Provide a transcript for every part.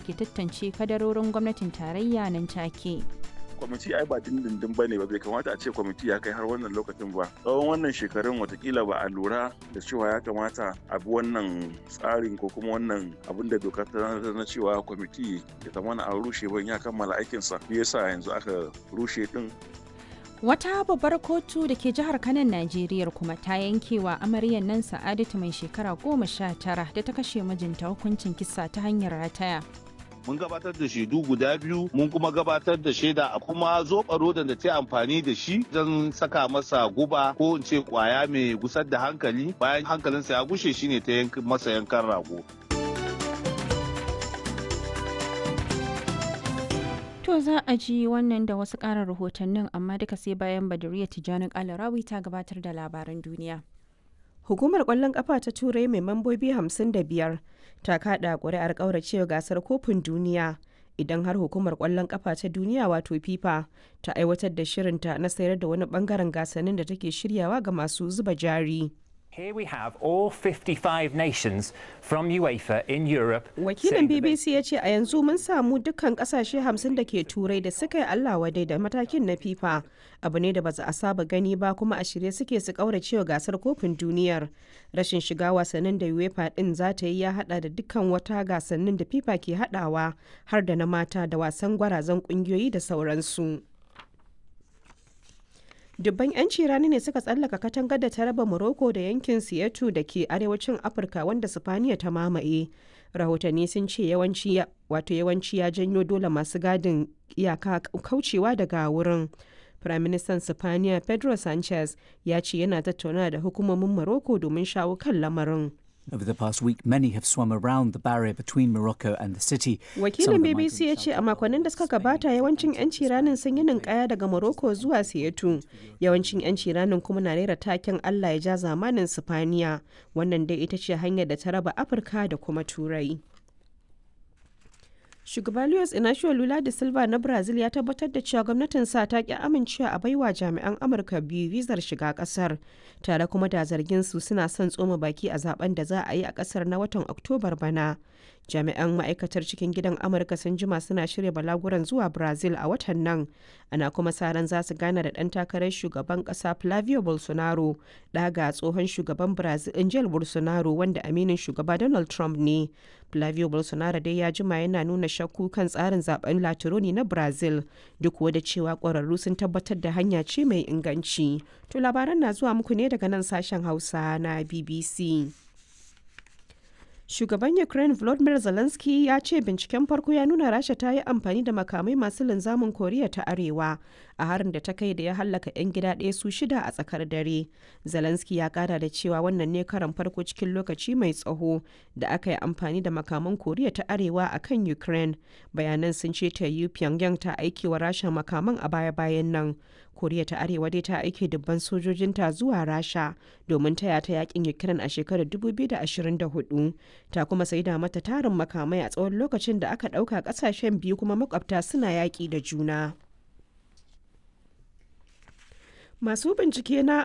ke tantance kadarorin gwamnatin tarayya nan take. kwamiti ai ba dindindin ba ne ba bai kamata a ce kwamiti ya kai har wannan lokacin ba tsawon wannan shekarun watakila ba a lura da cewa ya kamata a bi wannan tsarin ko kuma wannan abin da doka ta na cewa kwamiti ya zama a rushe ban ya kammala aikinsa me yasa yanzu aka rushe din Wata babbar kotu da ke jihar Kanan Najeriya kuma ta yankewa amaryar nan Sa'adatu mai shekara goma sha tara da ta kashe mijinta hukuncin kisa ta hanyar rataya. mun gabatar da shaidu guda biyu mun kuma gabatar da shaida a kuma zoɓa rodan da ta amfani da shi don saka masa guba ko in ce kwaya mai gusar da hankali bayan hankalinsa ya gushe shine ta masa yankan rago To za a ji wannan da wasu ƙarin rahotannin amma duka sai bayan Badariya Tijjani Kalarawi ta gabatar da labaran duniya. Hukumar ƙwallon ƙafa ta Turai mai mambobi 55 ta kaɗa ƙuri'ar ƙauracewa gasar kofin duniya idan har hukumar ƙwallon ƙafa ta duniya wato FIFA ta aiwatar da shirinta na sayar da wani ɓangaren gasannin da take shiryawa ga masu zuba jari. Here we have all 55 nations from UEFA in Europe. Wakilin BBC ya ce a yanzu mun samu dukkan kasashe 50 da ke turai da suka yi Allah wadai da matakin na FIFA. Abu ne da ba a saba gani ba kuma a shirye suke su kauracewa gasar kofin duniyar. Rashin shiga wasannin da UEFA din za ta yi ya hada da dukkan wata gasannin da FIFA ke hadawa har da na mata da wasan gwarazan kungiyoyi da sauransu. dubban 'yanci rani ne suka tsallaka katangar da ta raba morocco da yankin siyatu da ke arewacin afirka wanda sifaniya ta mamaye rahotanni sun ce yawanci wato yawanci ya janyo dole masu gadin iyaka kaucewa daga wurin firaministan sifaniya pedro sanchez ya ce yana tattauna da hukumomin morocco domin shawo kan lamarin Over the past week, many have swum around the barrier between Morocco and the city. Wakilin BBC ya ce a makonnin da suka gabata yawancin 'yanci ranin sun yi ninkaya daga Morocco zuwa Siyatu. Yawancin 'yanci ranin kuma na rera taken Allah ya ja zamanin Sifaniya. Wannan dai ita ce hanyar da ta raba Afirka da kuma Turai. Shugaba Luis Inacio Lula da Silva na Brazil ya tabbatar da cewa gwamnatin sa ta ki amincewa a baiwa jami'an Amurka biyu vizar shiga kasar, tare kuma da zargin su suna son tsoma baki a zaben da za a yi a kasar na watan Oktobar bana. Jami'an ma'aikatar cikin gidan Amurka sun jima suna shirya balaguran zuwa Brazil a watan nan, ana kuma sa ran za su gana da ɗan takarar shugaban ƙasa Flavio Bolsonaro, ɗaga tsohon shugaban Brazil Angel Bolsonaro wanda aminin shugaba Donald Trump ne. Flavio Bolsonaro dai ya jima yana nuna shakku kan tsarin zaben Latironi na Brazil duk da cewa ƙwararru sun tabbatar da hanya ce mai inganci. To labaran na zuwa muku ne daga nan sashen Hausa na BBC. Shugaban Ukraine Volodymyr Zelensky ya ce binciken farko ya nuna Rasha ta yi amfani da makamai masu linzamin Koriya ta Arewa a harin da ta kai da ya hallaka 'yan gida ɗaya su shida a tsakar dare. Zelensky ya kara da cewa wannan ne karan farko cikin lokaci mai tsaho da aka yi amfani da makaman Koriya ta Arewa a kan Ukraine. Bayanan sun ce ta yi Pyongyang ta aiki wa Rasha makaman a baya-bayan nan. koriya ta arewa dai ta aike dubban sojojinta zuwa rasha domin taya ta yakin ukraine a shekarar 2024 ta kuma saida mata tarin makamai a tsawon lokacin da aka ɗauka ƙasashen biyu kuma makwabta suna yaƙi da juna masu bincike na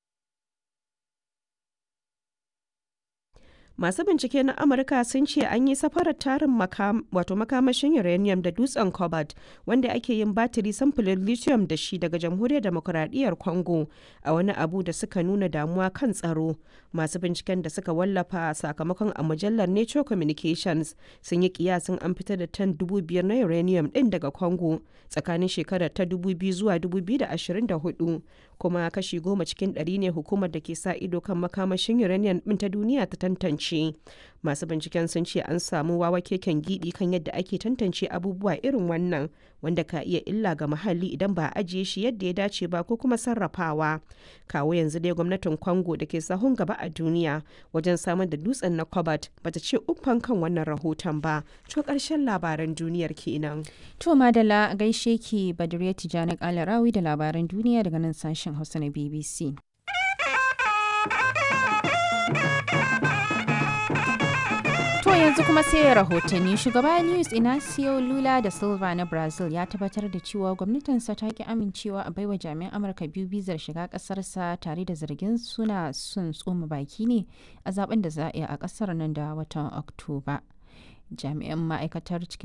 masu bincike na amurka sun ce an yi safarar tarin wato makamashin uranium da dutsen cobalt wanda ake yin batiri samfurin lithium da shi daga jamhuriyar demokuraɗiyyar congo a wani abu da suka nuna damuwa kan tsaro masu binciken da suka wallafa sakamakon a mujallar nature communications sun yi kiyasin an fitar da tan dubu biyar na uranium din daga congo tsakanin shekarar ta 2000 zuwa 2024 kuma kashi goma cikin ɗari ne hukumar da ke sa ido kan makamashin uranium ɗin ta duniya ta tantance masu binciken sun ce an samu wawa keken gidi kan yadda ake tantance abubuwa irin wannan wanda ka iya illa ga muhalli idan ba a ajiye shi yadda ya dace ba ko kuma sarrafawa kawo yanzu dai gwamnatin congo da ke sahun gaba a duniya wajen samar da dutsen na cobalt bata ce uffan kan wannan rahoton ba to karshen labaran duniyar kenan To Madala gaishe ki Badriya Tijjani Kalarawi da labaran duniya daga nan sashen Hausa na BBC. To yanzu kuma sai rahotanni shugaba Luis Inacio Lula da Silva na Brazil ya tabbatar da cewa gwamnatinsa ta ki amincewa a baiwa jami'an Amurka biyu bizar shiga kasarsa tare da zargin suna sun tsoma baki ne a zaben da za a yi a kasar nan da watan Oktoba. Jami'an ma'aikatar cikin